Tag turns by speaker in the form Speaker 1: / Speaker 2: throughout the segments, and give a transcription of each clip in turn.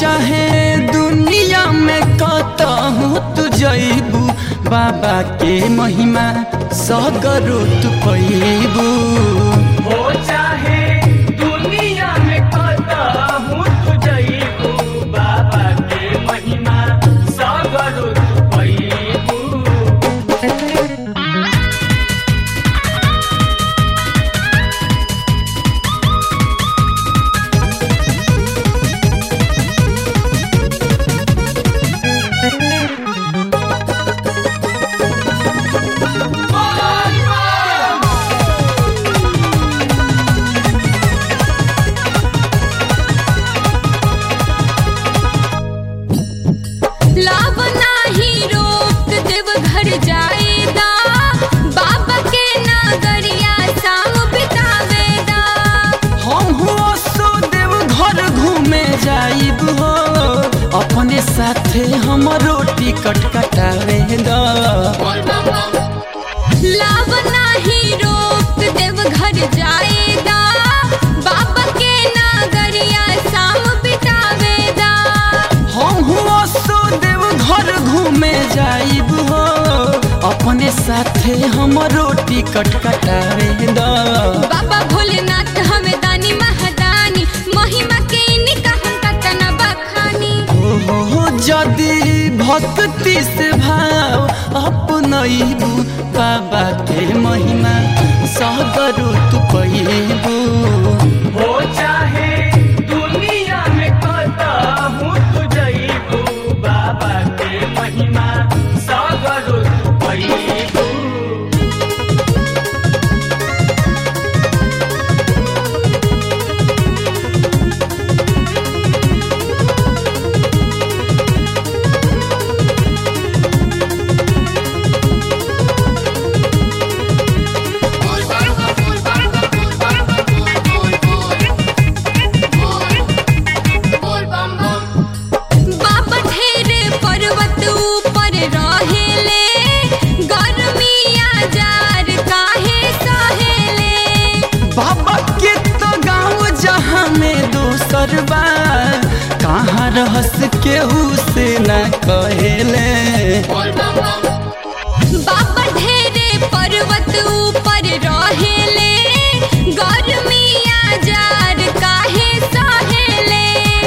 Speaker 1: चाहे दुनिया में कतहूँ तू जइबू बाबा के महिमा सगरो तू पैबू
Speaker 2: हो चाहे दुनिया में कतहूँ तू जइबू बाबा के महिमा सगरो तू पैबू
Speaker 3: लाभ नाही रोक देव घर जाएदा बाबा के नगरिया शाम बितावेदा
Speaker 1: हम हुआ सो देव घर घूमे जाइब हो अपने साथे हमरो टिकट कटावे दा
Speaker 3: लाभ नाही रोक देव घर जाएदा बाबा के नगरिया शाम बितावेदा
Speaker 1: हम हुआ सो देव घर घूमे जाइब हो अपने साथे हमरो टिकट कटावे दा
Speaker 3: बाबा भोलेनाथ हमें दानी महादानी महिमा के इनका हम कतना बखानी
Speaker 1: हो जदि भक्ति से भाव अपनैबू बाबा के महिमा सगरो तू पैबू
Speaker 2: हो चाहे दुनिया में कतहूँ तू जइबू बाबा के महिमा सगरो तू पैबू
Speaker 3: बाबा ढेरे पर्वत ऊपर रहेले गर्मिया जार काहे सहेले
Speaker 1: बाबा के तो गाँव जहाँ में दोसर बा कहाँ रहस केहू से न कहेले
Speaker 3: बाबा ढेरे पर्वत ऊपर रहेले गर्मिया जार काहे सहेले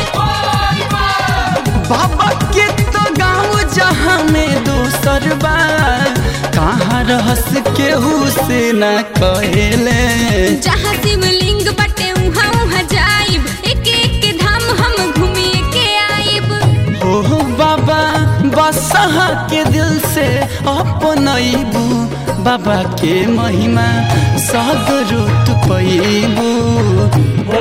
Speaker 1: बाबा के तो गाँव जहाँ में दोसर बा कहाँ रहस केहू से न कहेले
Speaker 3: जहाँ शिवलिंग बटे उहाँ उहाँ जाइब एक एक धाम हम घूमिए के आइब
Speaker 1: हो बाबा बसहा के दिल से अपनैबू बाबा के महिमा सगरो तू पैबू